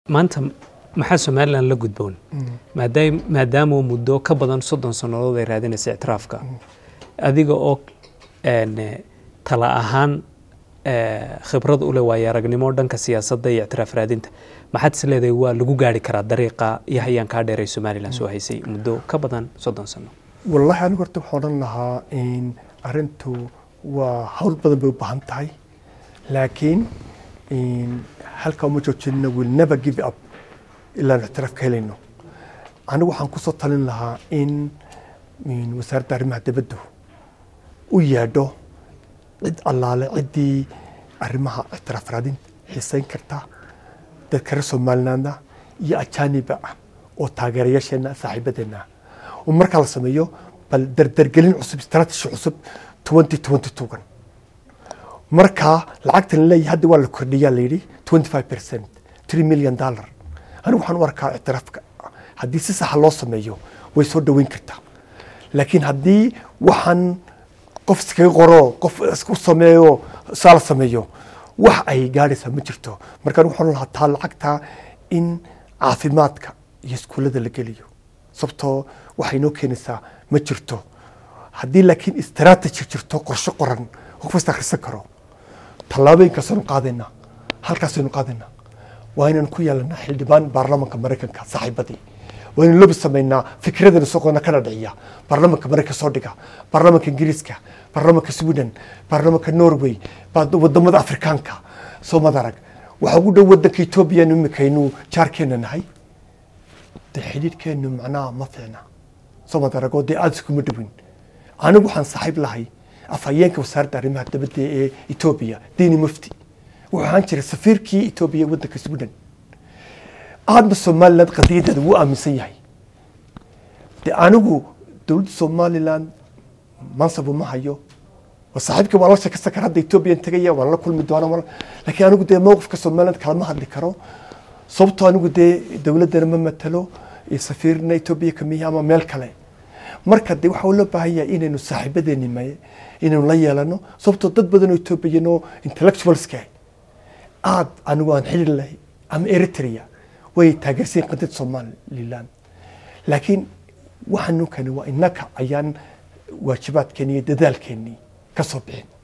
maanta maxaa somalilan la gudboon maadaam maadaama muddo ka badan soddon sannadood ay raadinaysa ictiraafka adiga oo een, eh, tala ahaan eh, khibrad u leh waayo aragnimo dhanka siyaasadda iyo ictiraaf raadinta maxaad is leedahay waa lagu gaari karaa dariiqa iyo hayaan kaa dheer ay somalilan soo haysay muddo ka badan soddon sano wallahi anigu horta waxaan odhan lahaa in arrintu waa hawl badan bay u baahan tahay laakiin in halka uma joojinina will never give up ilaan ictiraaf ka helayno anigu waxaan kusoo talin lahaa in in wasaaradda arrimaha dibaddu u yeedho cid allaale ciddii arrimaha ictiraaf raadinta xiisayn karta dadka reer somalilandna iyo ajaaniba ah oo taageerayaasheenna saaxiibadeenna ah oo markaa la sameeyo bal dardargelin cusub strategy cusub 2022gan markaa lacagtan leeyahay hadda waa la kordhiyaa la yidhi 25 percent 3 million dollar anigu waxaan u arkaa ictiraafka haddii si saxa loo sameeyo way soo dhoweyn kartaa laakiin haddii waxaan qof iskaga qoro qof isku sameeyo saa la sameeyo wax ay gaadhaysaa ma jirto marka anigu waxaan lahaa taa lacagta in caafimaadka iyo iskuullada la geliyo sababtoo waxay noo keenaysaa ma jirto haddii laakiin strategy jirto qorshe qoran qof kasta akhrisan karo tallaabooyinkaasaynu qaadaynaa halkaasaynu qaadaynaa waa inaan ku yeelanaa xildhibaan baarlamaanka maraykanka saaxiibadii waa inaan lobi samaynaa fikradana soqona kana dhiciya baarlamaanka maraykanka soo dhiga baarlamaanka ingiriiska baarlamaanka sweden baarlamaanka norway baa- wadamada afrikaanka soo madarag waxaa ugu dhow wadanka etoobiya imikaynu jaarkeena nahay dee xidhiidhkeenu macnaha ma fiicna soo madaragoo dee aada iskuma dhowin anigu waxaan saaxiib lahay afhayeenka wasaaradda arrimaha dibadda ee etoobiya dini mufti wuxuu ahaan jiray safiirkii etoobiya ee waddanka sweden aadna somaliland qadiyadeeda wuu aaminsan yahay de anigu dowladda somaliland mansab uma hayo waa saaxiibka waan la sheekaysan kara hadda etoobiya tegaya waan la kulmi doona waan- laakiin anigu dee mowqifka somaliland kalama hadli karo sababtoo anigu dee dowladdana ma matalo iyo safiirna etoobiya kamiya ama meel kale marka de waxaa loo baahan yahay inaynu saaxiibadeeni maye inaynu la yeelano sababtoo dad badan oo etoobiyan oo intellectualska aad anigu aan xidhiir lahay ama eritrea way taageersan qadad somaliland laakiin waxaanu kani waa innaka ayaan waajibaadkeeni iyo dadaalkeennii ka soo bixin